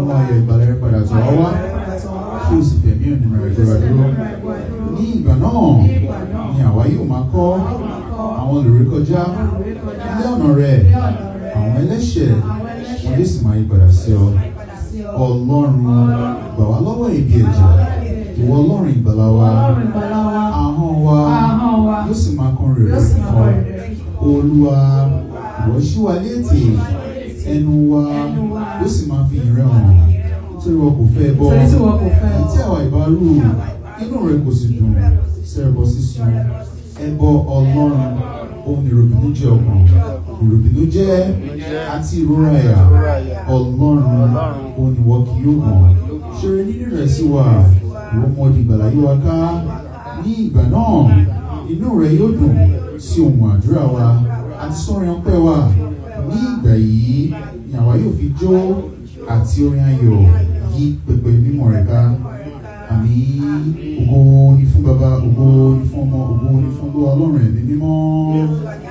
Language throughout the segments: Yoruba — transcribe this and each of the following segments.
mú ayọ̀ ìgbàlẹ̀ rẹ padà tọ̀ ọ́ wá kí o sì fẹ̀mí òmìnira rẹ gbọ́ra dúró ní ìgbà náà ni àwa yóò máa kọ́ àwọn olùrékọjá ilé ọ̀nà rẹ àwọn ẹlẹ́ṣẹ̀ wọn yóò sì máa yí padà sí ọ ọlọ́run gbà wá lọ́wọ́ ìbí ẹ̀jẹ̀ ìwọ ọlọ́run ìgbàlà wa ahọ́n wa yóò sì máa kọ́ rere fún ọ olúwa ìwọ ṣí wa létí ẹnu wa yóò sì máa fi ìrẹ́ hàn nítorí wọn kò fẹ́ bọ́ Torí tí wọn kò fẹ́. tí àwa ìbá rú inú rẹ kò sì dùn sẹ́rẹ̀bọ sísun ẹbọ ọlọ́run ohun ìròbìnú jẹ́ ọkàn ìròbìnú jẹ́ àti ìrora ẹ̀yà ọlọ́run ohun ìwọ kì yóò mọ̀ ṣeré nínú rẹ̀ sí wa ìwọ mọ di ìgbàlá yí wa ká ní ìgbà náà inú rẹ yóò dùn sí ohun àdúrà wa àti sọrin ọpẹ́ wa ní ìgbà yìí ni àwa yóò fi jó àti orin ayọ̀ yí pẹpẹ mímọ́ rẹ̀ ká àmì ògo ni fún baba ògo ni fún ọmọ ògo ni fún olúwa ọlọ́run ẹ̀mí mímọ́.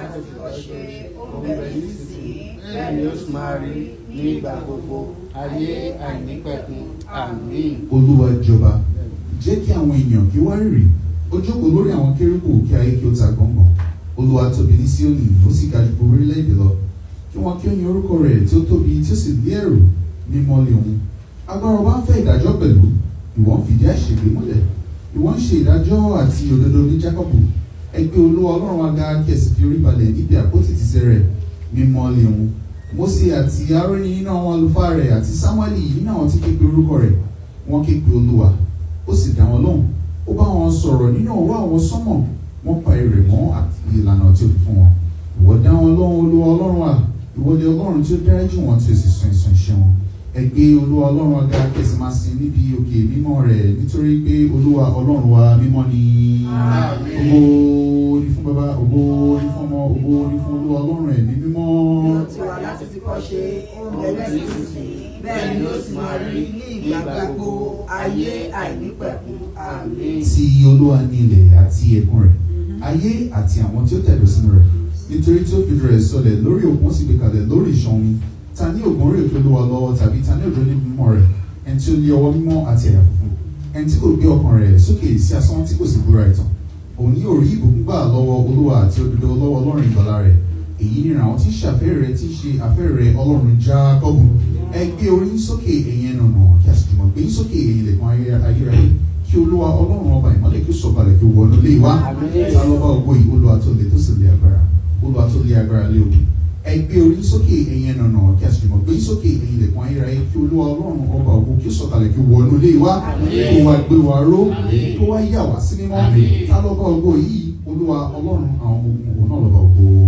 bẹ́ẹ̀ ni ó sì máa rí ní ìgbà gbogbo ayé àìnípẹ̀kun àmín. olúwa jọba jẹ́ kí àwọn èèyàn kí wá rírì ó jókòó lórí àwọn kérúbù kí ayé kí ó ta gbọ̀ngàn olúwa tóbi ní síónì ó sì ga ju gbogbo orílẹ̀-èdè lọ kí wọ́n kí ó yin orúkọ rẹ̀ tí ó tóbi tí ó sì lé ẹ̀rù mímọ́ lé òun agbára ọba ń fẹ́ ìdájọ́ pẹ̀lú ìwọ ń fìdí àṣègbè múlẹ̀ ìwọ ń ṣe ìdájọ́ àti òdodo ní jákọ́bù ẹgbẹ́ olúwa ọlọ́run wa ga kí ẹ sì fi orí balẹ̀ níbi àpótí tìsẹ̀ rẹ̀ mímọ́ lé òun Mósè àti Árónì nínú àwọn àlùfáà rẹ̀ àti Sámúẹ́lì nínú àwọn tí képe orúkọ rẹ̀ wọ́n képe olúwa ó sì dá wọn lóhùn ó bá wọn sọ̀rọ̀ nínú ọwọ́ àwọn sọ́mọ̀ wọ́n pa èrè mọ́ àti ìlànà tí ó fi fún wọn ìwọ dá wọn lóhùn olúwa ọlọ́run wa ìwọ ni ọlọ́run tí ó dáríjì wọn tí ó sì sọ ìsàn ìṣe wọn ẹ gbé olúwa ọlọ́run ọ̀gá kẹsì máa sin níbi òkè mímọ́ rẹ̀ nítorí pé olúwa ọlọ́run wa mímọ́ ni ògo ni fún baba ògo ni fún ọmọ ògo ni fún olúwa ọlọ́run ẹ̀mí mímọ́. Yóò ti wà láti ti kọ́ ṣe oúnjẹ lẹ́sìnsìn bẹ́ẹ̀ ni ó sì máa rí ní ìgbà gbogbo ayé àìnípẹ̀kun àmín. ti olúwa ní ilẹ̀ àti ẹ̀kún rẹ̀ ayé àti àwọn tí ó tẹ̀dó sínú rẹ̀ nítorí tí ó fi rẹ̀ sọlẹ̀ lórí òkun ó sì gbé kalẹ̀ lórí ìṣàn omi ta ní ògùn orí òkè olúwa lọ́wọ́ tàbí ta ní òjò ní mímọ́ rẹ̀ ẹni tí ó ní ọwọ́ mímọ́ àti àyà funfun ẹni tí kò gbé ọkàn rẹ̀ sókè sí asán tí kò sì búra ìtàn òun yóò rí ìbùkún gbà lọ́wọ́ olúwa àti òdodo lọ́wọ́ ọlọ́run ìgbàlà rẹ̀ èyí ni àwọn tí ń ṣàfẹ́rẹ̀ rẹ̀ tí ń ṣe àfẹ́rẹ̀ rẹ̀ ọlọ́run jákọ́bù ẹ gbé orí yín sókè ẹ̀yin ẹnu ọ̀nà kí a sì jùmọ̀ gbé yín sókè ẹ̀yin ilẹ̀kùn ayérayé kí olúwa ọlọ́run ọba ìmọ́lẹ̀ kí ó sọ̀kalẹ̀ kí ó wọnú lé wa ta ló bá ògo yìí olúwa tó le tó sì lé agbára olúwa tó lé agbára lé ogun ẹ gbé orí yín sókè ẹ̀yin ẹnu ọ̀nà kí a sì jùmọ̀ gbé yín sókè ẹ̀yin ilẹ̀kùn ayérayé kí olúwa ọlọ́run ọba ògo kí ó sọ̀kalẹ̀ kí ó wọnú lé wa kó wá gbé wa ró kó wá yà wá sí mímọ́ ta ló bá ògo yìí olúwa ọlọ́run àwọn ọmọ ogun òun náà ló bá ògo.